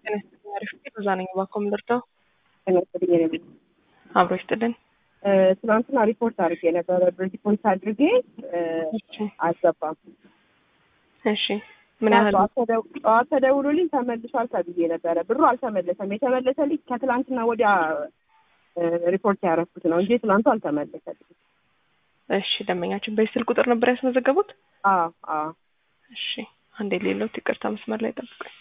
አሪፍ እዛ ነኝ። እባክዎ ምን ልርዳው? ተመስገን አብሮ ይስጥልን። ትናንትና ሪፖርት አድርጌ ነበረ። ሪፖርት አድርጌ እሺ አልገባም። እሺ ምን ያህል ጠዋት ተደው- ጠዋት ተደውሎልኝ ተመልሷል ተብዬ ነበረ። ብሩ አልተመለሰም። የተመለሰልኝ ከትላንትና ወዲያ ሪፖርት ያደረኩት ነው እንጂ ትላንቱ አልተመለሰልኝ። እሺ ደንበኛችን በዚህ ስልክ ቁጥር ነበር ያስመዘገቡት? አዎ አዎ እሺ አንዴ ሌሎት ይቅርታ መስመር ላይ ጠብቁኝ።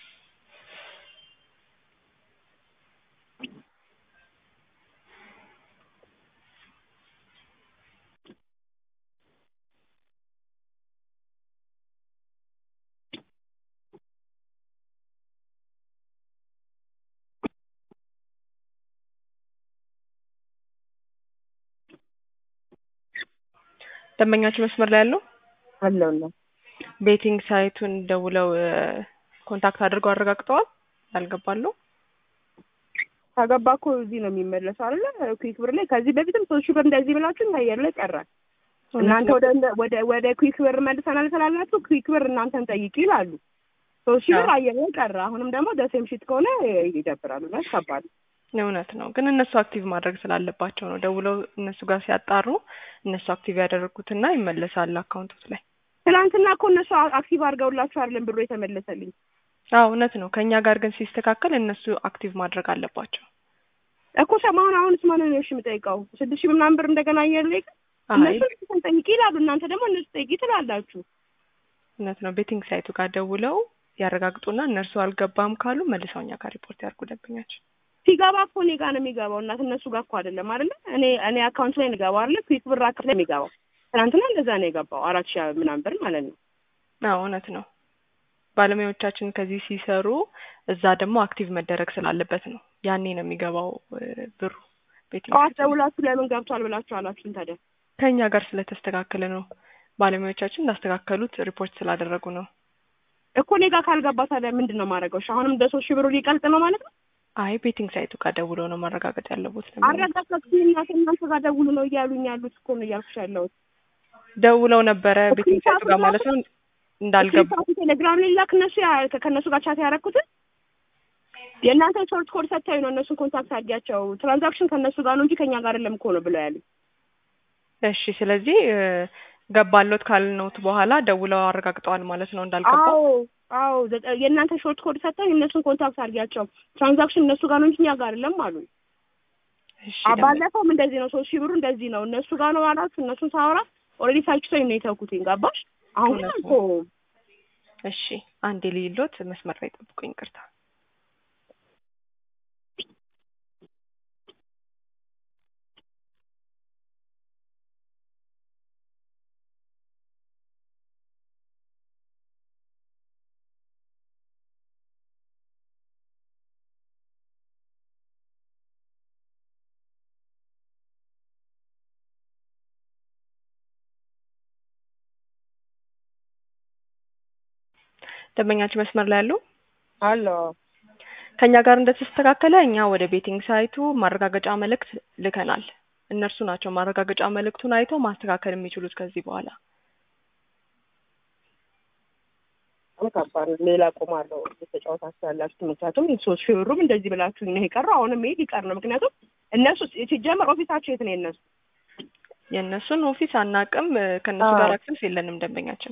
ደንበኛችን መስመር ላይ ያለው አለውና ቤቲንግ ሳይቱን ደውለው ኮንታክት አድርገው አረጋግጠዋል ያልገባሉ? ከገባ እኮ እዚህ ነው የሚመለሰው አይደለ? ኩዊክ ብር ላይ ከዚህ በፊትም ሶስት ሺህ ብር እንደዚህ ብላችሁ አየር ላይ ቀረ። እናንተ ወደ ወደ ወደ ኩዊክ ብር መልሰናል ስላላችሁ ኩዊክ ብር እናንተን ጠይቂ ይላሉ። ሶስት ሺህ ብር አየር ላይ ቀረ። አሁንም ደግሞ ደሴም ሺት ከሆነ ይደብራሉ። እና ከባድ እውነት ነው፣ ግን እነሱ አክቲቭ ማድረግ ስላለባቸው ነው ደውለው እነሱ ጋር ሲያጣሩ እነሱ አክቲቭ ያደረጉትና ይመለሳል አካውንቶት ላይ። ትናንትና እኮ እነሱ አክቲቭ አድርገውላችሁ አይደለም ብሩ የተመለሰልኝ። አዎ እውነት ነው። ከእኛ ጋር ግን ሲስተካከል እነሱ አክቲቭ ማድረግ አለባቸው። እኮ ሰማሁን። አሁንስ ማንን ነው እሺ የምጠይቀው? ስድስት ሺህ ምናምን ብር እንደገና አየር ላይ አይ እነሱ እነሱን ጠይቂ ይላሉ። እናንተ ደግሞ እነሱ ጠይቂ ትላላችሁ። እውነት ነው። ቤቲንግ ሳይቱ ጋር ደውለው ያረጋግጡና እነርሱ አልገባም ካሉ መልሰው እኛ ጋር ሪፖርት ያድርጉ ደንበኛችን። ሲገባ እኮ እኔ ጋር ነው የሚገባው። እናት እነሱ ጋር እኮ አይደለም አይደለ? እኔ እኔ አካውንት ላይ ንገባው አይደለ? ኩዊክ ብር አካውንት ላይ የሚገባው ትናንትና እንደዛ ነው የገባው። አራት ሺህ ምናምን ብር ማለት ነው። አዎ እውነት ነው። ባለሙያዎቻችን ከዚህ ሲሰሩ እዛ ደግሞ አክቲቭ መደረግ ስላለበት ነው። ያኔ ነው የሚገባው እ ብሩ ቤቲንግ ጠዋት ሳይቱ ላይ። ደውላችሁ ለምን ገብቷል ብላችሁ አላችሁን ታዲያ? ከእኛ ጋር ስለተስተካከለ ነው። ባለሙያዎቻችን እንዳስተካከሉት ሪፖርት ስላደረጉ ነው። እኮ እኔ ጋር ካልገባ ታዲያ ምንድን ነው ማድረገው? እሺ አሁንም እንደ ሶስት ሺህ ብሩ ሊቀልጥ ነው ማለት ነው። አይ ቤቲንግ ሳይቱ ጋር ደውለው ነው ማረጋገጥ ያለቦት። ደንበኛ አረጋጋችሁ እናት እናንተ ጋር ደውሉ ነው እያሉኝ ያሉት እኮ ነው እያልኩሽ ያለሁት። ደውለው ነበረ ቤቲንግ ሳይቱ ጋር ማለት ነው እንዳልገቡ ስክሪንሾት ቴሌግራም ላይ ላክ። እነሱ ያ- ከእነሱ ጋር ቻት ያደረኩትን የእናንተ ሾርት ኮድ ሰጥተው ነው እነሱን ኮንታክት አድርጊያቸው። ትራንዛክሽን ከእነሱ ጋር ነው እንጂ ከእኛ ጋር አይደለም እኮ ነው ብለው ያሉ። እሺ ስለዚህ እ ገባሎት ካልነውት በኋላ ደውለው አረጋግጠዋል ማለት ነው እንዳልገባ አዎ አዎ፣ ዘጠ- የእናንተ ሾርት ኮድ ሰጥተው የእነሱን ኮንታክት አድርጊያቸው። ትራንዛክሽን እነሱ ጋር ነው እንጂ እኛ ጋር አይደለም አሉ። እሺ አ- ደንበኛ ባለፈውም እንደዚህ ነው። ሶስት ሺህ ብሩ እንደዚህ ነው እነሱ ጋር ነው አላችሁ። እነሱን ሳወራ ኦልሬዲ ሳይችቶኝ ነው የተውኩትኝ። ገባሽ? አሁን ግን እውነት እኮ እሺ አንዴ ልይሎት መስመር ላይ ጠብቁኝ ይቅርታ ደንበኛችን መስመር ላይ ያሉ አሎ ከእኛ ጋር እንደተስተካከለ እኛ ወደ ቤቲንግ ሳይቱ ማረጋገጫ መልእክት ልከናል። እነርሱ ናቸው ማረጋገጫ መልእክቱን አይተው ማስተካከል የሚችሉት ከዚህ በኋላ። በጣም ከባድ ነው። ሌላ ቆማለሁ ተጫወታችሁ ያላችሁ ምክንያቱም ሶስት ሺህ ብሩም እንደዚህ ብላችሁ ነው የቀረው። አሁንም ይሄ ሊቀር ነው። ምክንያቱም እነሱ ሲጀመር ኦፊሳቸው የት ነው የእነሱ? የእነሱን ኦፊስ አናቅም። እ ከእነሱ አዎ። ጋር አክሰስ የለንም ደንበኛችን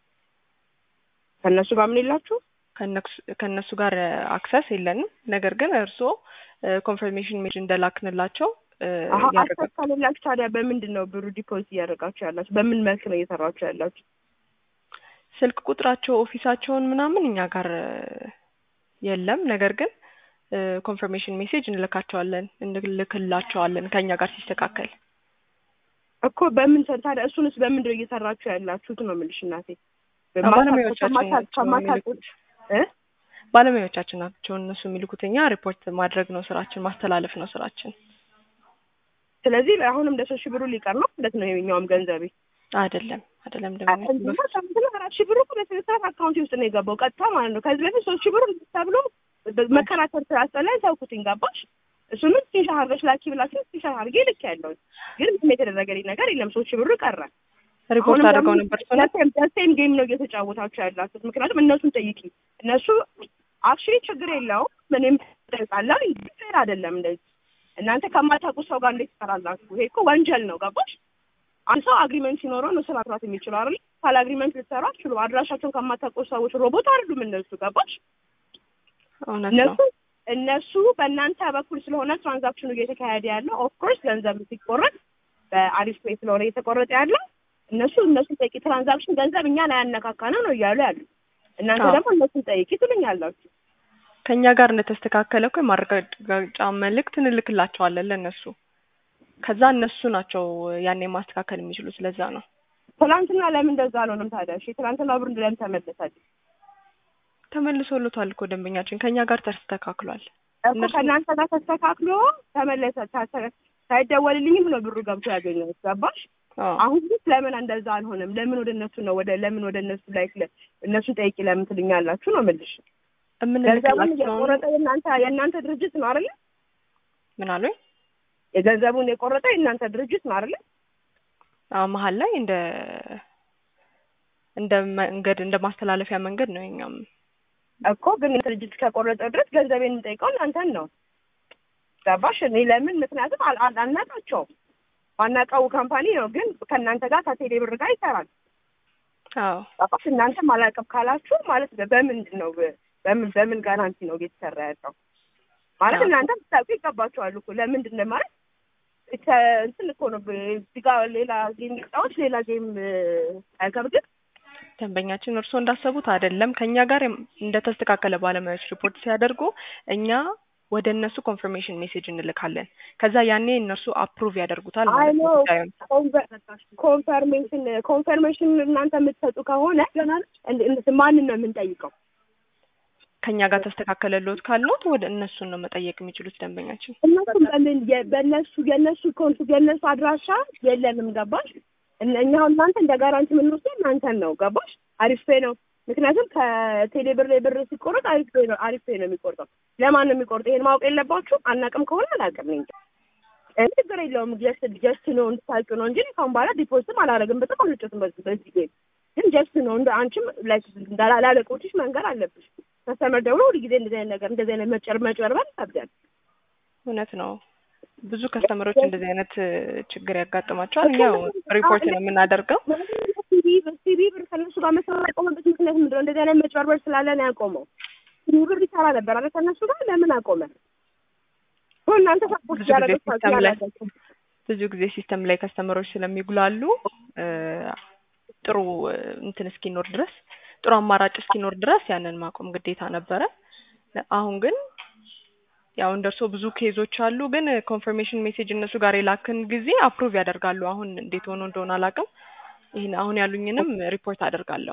ከእነሱ ጋር ምን የላችሁ? ከእነሱ- ከእነሱ ጋር አክሰስ የለንም። ነገር ግን እርስዎ ኮንፈርሜሽን ሜጅ እንደላክንላቸው እ አሀ ያረጋግጡ። አክሰስ ከሌላችሁ ታዲያ በምንድን ነው ብሩ ዲፖዚት እያደረጋችሁ ያላችሁ? በምን መልክ ነው እየሰራችሁ ያላችሁ? ስልክ ቁጥራቸው ኦፊሳቸውን ምናምን እኛ ጋር እ የለም። ነገር ግን ኮንፈርሜሽን ሜሴጅ እንልካቸዋለን እንልክላቸዋለን ከእኛ ጋር ሲስተካከል። እኮ በምን ሰ- ታዲያ እሱንስ በምንድን ነው እየሰራችሁ ያላችሁት ነው የምልሽ እናቴ። ባለሙያዎቻችን ከማታ- ናቸው ከማታውቁት የሚልኩት። እ ባለሙያዎቻችን ናቸው እነሱ የሚልኩት። እኛ ሪፖርት ማድረግ ነው ስራችን፣ ማስተላለፍ ነው ስራችን። ስለዚህ አሁንም እንደ ሶስት ሺህ ብሩ ሊቀር ነው ማለት ነው የኛውም ገንዘቤ አይደለም አይደለም ደንበኛ እንዲማ ሳምንት አራት ሺህ ብሩ እኮ በስነ ስርዓት አካውንት ውስጥ ነው የገባው ቀጥታ ማለት ነው። ከዚህ በፊት ሶስት ሺህ ብሩ ተብሎ መከራከር ስላስጠላኝ ተውኩትኝ። ገባሽ? እሱንም ስክሪንሾት አድርገሽ ላኪ ብላችሁ ስክሪንሾት አድርጌ ልክ ያለው ግን ምንም የተደረገልኝ ነገር የለም። ሶስት ሺህ ብሩ ቀረ። ሪፖርት አድርገው ነበር እሱ ነው። ደሴም ጌም ነው እየተጫወታችሁ ያላችሁት። ምክንያቱም እነሱን ጠይቂ። እነሱ አክቹዋሊ ችግር የለውም ምንም ጠይቃለሁ ፌር አይደለም እንደዚህ እናንተ ከማታውቁ ሰው ጋር እንዴት ትሰራላችሁ ይሄ እኮ ወንጀል ነው ገባሽ አንድ ሰው አግሪመንት ሲኖረው ነው ስራ መስራት የሚችለው አይደል ካለ አግሪመንት ልትሰሩ አትችሉ አድራሻቸውን ከማታውቁ ሰዎች ሮቦት አይደሉም እነሱ ገባሽ እውነት ነው እነሱ እነሱ በእናንተ በኩል ስለሆነ ትራንዛክሽኑ እየተካሄደ ያለው ኦፍኮርስ ገንዘብ ሲቆረጥ በአሪፍ ፔይ ስለሆነ እየተቆረጠ ያለው እነሱ እነሱን ጠይቂ ትራንዛክሽን ገንዘብ እኛን አያነካካነ ነው እያሉ ያሉ እናንተ አዎ። ደግሞ እነሱን ጠይቂ ትሉኛላችሁ ከእኛ ጋር እንደተስተካከለ እኮ የማረጋገጫ መልእክት እንልክላቸዋለን ለእነሱ ከዛ እነሱ ናቸው ያኔ ማስተካከል የሚችሉ ስለዛ ነው ትናንትና ለምን እንደዛ አልሆነም ታዲያ እሺ ትናንትና ብር ለምን ተመለሳል ተመልሶልታል እኮ ደንበኛችን ከእኛ ጋር ተስተካክሏል እኮ እነሱ- ከእናንተ ጋር ተስተካክሎ ተመለሰ ታ- ታ- ሳይደወልልኝም ነው ብሩ ገብቶ ያገኘሁት ገባሽ አዎ አሁን ግን ለምን እንደዛ አልሆነም ለምን ወደ እነሱ ነው ወደ ለምን ወደ እነሱ ላይ እነሱ ጠይቂ ለምን ትልኛላችሁ ነው የምልሽ ገንዘቡን የምንልክላቸውን የቆረጠ የእናንተ የእናንተ ድርጅት ነው አይደለ ምን አሉኝ የገንዘቡን የቆረጠ የእናንተ ድርጅት ነው አይደለ አዎ መሀል ላይ እንደ እንደ መንገድ እንደ ማስተላለፊያ መንገድ ነው የኛም እኮ ግን ድርጅት ከቆረጠ ድረስ ገንዘቤን የምጠይቀው እናንተን ነው ገባሽ እኔ ለምን ምክንያቱም አል- አል- አልናቃቸውም ማናውቀው ካምፓኒ ነው ግን ከእናንተ ጋር ከቴሌ ብር ጋር ይሰራል አዎ ገባሽ እናንተ አላውቅም ካላችሁ ማለት በ- በምንድን ነው በ- በምን በምን ጋራንቲ ነው እየተሰራ ያለው ማለት አዎ። እናንተ ብታውቁ ይገባችኋል እኮ ለምንድን ነው ማለት ከ- እንትን እኮ ነው ብ- እዚህ ጋር ሌላ ጌም ጫዎች ሌላ ጌም አይከብድም ደንበኛችን እርስዎ እንዳሰቡት አይደለም። ከኛ ጋር የም- እንደተስተካከለ ባለሙያዎች ሪፖርት ሲያደርጉ እኛ ወደ እነሱ ኮንፈርሜሽን ሜሴጅ እንልካለን። ከዛ ያኔ እነርሱ አፕሩቭ ያደርጉታል አይ ማለት ነው ኖ ጉዳዩን። ኮንፈርሜሽን ኮንፈርሜሽን እናንተ የምትሰጡ ከሆነ እንድ- እንድ- ማንን ነው የምንጠይቀው? ከኛ ጋር ተስተካከለልዎት ካልኖት ወደ እነሱን ነው መጠየቅ የሚችሉት ደንበኛችን። እነሱም በምን የ- በእነሱ የእነሱ ኮንቱ የእነሱ አድራሻ የለንም ገባሽ? እነ- እኛ አሁን እናንተ እንደ ጋራንቲ የምንወስደው እናንተን ነው ገባሽ? አሪፍ ፔ ነው። ምክንያቱም ከቴሌ ብር ላይ ብር ሲቆረጥ አሪፍ ፔ ነው አሪፍ ፔ ነው የሚቆርጠው። ለማን ነው የሚቆርጠው? ይሄን ማወቅ የለባችሁ። አናውቅም ከሆነ አላውቅም እንጂ እኔ ችግር የለውም። ጀስት ጀስት ነው እንድታውቂ ነው እንጂ ካሁን በኋላ ዲፖዚትም አላደርግም። በጣም አልጨትም በዚህ በዚህ ጌም ግን ጀስት ነው እንደ አንቺም ላይክ ላለቆችሽ መንገር አለብሽ። ከስተመር ደግሞ ሁሉ ጊዜ እንደዚህ አይነት ነገር እንደዚህ አይነት መጨር መጨርበር ይከብዳል። እውነት ነው። ብዙ ከስተመሮች እንደዚህ አይነት እ, ችግር ያጋጥማቸዋል። እኛው ሪፖርት ነው የምናደርገው። ሲቢ ሲቢ ብር ከእነሱ ጋር መስራት ያቆመበት ምክንያት ምንድን ነው? እንደዚህ አይነት መጭበርበር ስላለ ነው ያቆመው። ሲቢ ብር ይሰራ ነበር አለ ከእነሱ ጋር ለምን አቆመ? ኦ እናንተ ሰፖርት ብዙ ጊዜ ያደረጋችሁ ሲስተም ላይ ያላችሁ ብዙ ጊዜ ሲስተም ላይ ከስተመሮች ስለሚጉላሉ እ, ጥሩ እ, እንትን እስኪኖር ድረስ ጥሩ አማራጭ እስኪኖር ድረስ ያንን ማቆም ግዴታ ነበረ። አሁን ግን ያው እንደርሶ ብዙ ኬዞች አሉ። ግን ኮንፈርሜሽን ሜሴጅ እነሱ ጋር የላክን ጊዜ አፕሩቭ ያደርጋሉ። አሁን እንዴት ሆኖ እንደሆነ አላውቅም። ይህን አሁን ያሉኝንም ሪፖርት አደርጋለሁ።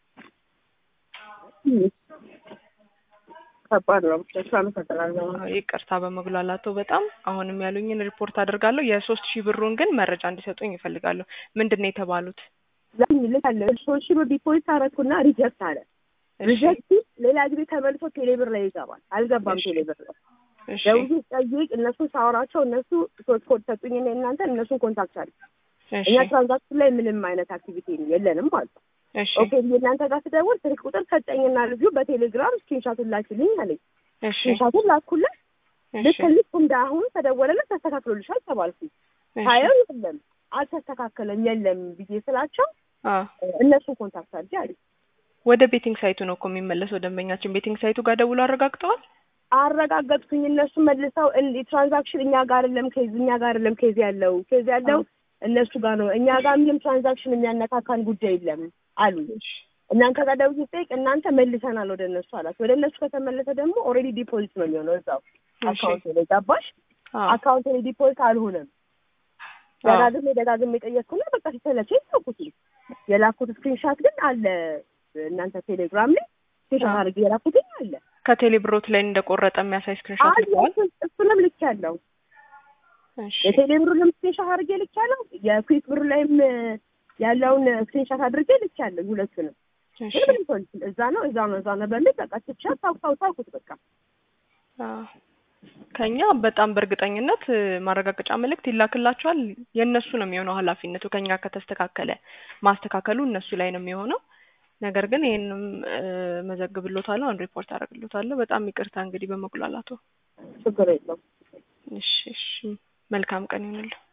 ከባድ ነው። እሱ አመሰግናለሁ። ይቅርታ በመጉላላቱ በጣም አሁንም ያሉኝን ሪፖርት አደርጋለሁ። የሶስት ሺህ ብሩን ግን መረጃ እንዲሰጡኝ ይፈልጋለሁ። ምንድን ነው የተባሉት? ለምን ልካለ ሶስት ሺህ ብር ዲፖዚት አደረኩና ሪጀክት አለ። እሺ፣ ሪጀክት ሌላ ጊዜ ተመልሶ ቴሌብር ላይ ይገባል። አልገባም እሺ። ቴሌብር ላይ እሺ፣ ደውዬ ጠይቅ እነሱ ሳወራቸው እነሱ ሶስት ኮድ ሰጡኝና እናንተ እነሱን ኮንታክት አለ እሺ፣ እኛ ትራንዛክሽን ላይ ምንም አይነት አክቲቪቲ የለንም ማለት ነው። እሺ፣ ኦኬ ብዬ እናንተ ጋር ስደውል ስልክ ቁጥር ሰጠኝና ልጁ በቴሌግራም ስክሪንሻቱን ላኪልኝ አለኝ። እሺ፣ ስክሪንሻቱን ላኩለት። ልክ እሺ፣ ልክ እንደ አሁን ተደወለለት ተስተካክሎልሻል ተባልኩኝ። እሺ። ሳየው የለም አልተስተካከለም የለም ብዬ ስላቸው አ እነሱን ኮንታክት አድርጌ አለኝ። ወደ ቤቲንግ ሳይቱ ነው እኮ የሚመለሰው ደንበኛችን። ቤቲንግ ሳይቱ ጋር ደውሎ አረጋግጠዋል። አረጋገጥኩኝ። እነሱ መልሰው እንዲ ትራንዛክሽን እኛ ጋር አይደለም ኬዝ እኛ ጋር አይደለም ኬዝ ያለው ኬዝ ያለው እነሱ ጋር ነው። እኛ ጋር ምንም ትራንዛክሽን የሚያነካካን ጉዳይ የለም አሉ። እናንተ ጋር ደውዬ ስጠይቅ እናንተ መልሰናል ወደ እነሱ አላት። ወደ እነሱ ከተመለሰ ደግሞ ኦልሬዲ ዲፖዚት ነው የሚሆነው እዛው አካውንት ላይ ገባሽ? አ አካውንት ላይ ዲፖዚት አልሆነም። አ ደጋግሜ ደጋግሜ ጠየቅኩና በቃ ሲሰለቸኝ ተውኩት። የላኩት ስክሪንሻት ግን አለ እናንተ ቴሌግራም ላይ ስክሪንሻት አድርጌ የላኩትኝ አለ ከቴሌ ብሮት ላይ እንደቆረጠ የሚያሳይ ስክሪንሾት አለ ልከዋል። እሱ- እሱንም ልክ ያለው እሺ፣ የቴሌ ብሩንም ስክሪንሻት አድርጌ ልክ ያለው የኩዊክ ብሩ ላይም ያለውን ስክሪንሻት አድርጌ ልክ ያለው ሁለቱንም እሺ፣ ግን ምንም ሰው ልክ- እዛ ነው እዛ ነው እዛ ነው በሚል በቃ ትቻ ታው ታው ታውኩት በቃ አ ከኛ በጣም በእርግጠኝነት እ, ማረጋገጫ መልእክት ይላክላቸዋል። የእነሱ ነው የሚሆነው ኃላፊነቱ። ከኛ ከተስተካከለ ማስተካከሉ እነሱ ላይ ነው የሚሆነው። ነገር ግን ይሄንም እ፣ መዘግብሎታለሁ፣ አሁን ሪፖርት አደርግሎታለሁ። በጣም ይቅርታ እንግዲህ በመጉላላቱ። ችግር የለውም። እሺ እሺ፣ መልካም ቀን ይሁንልህ።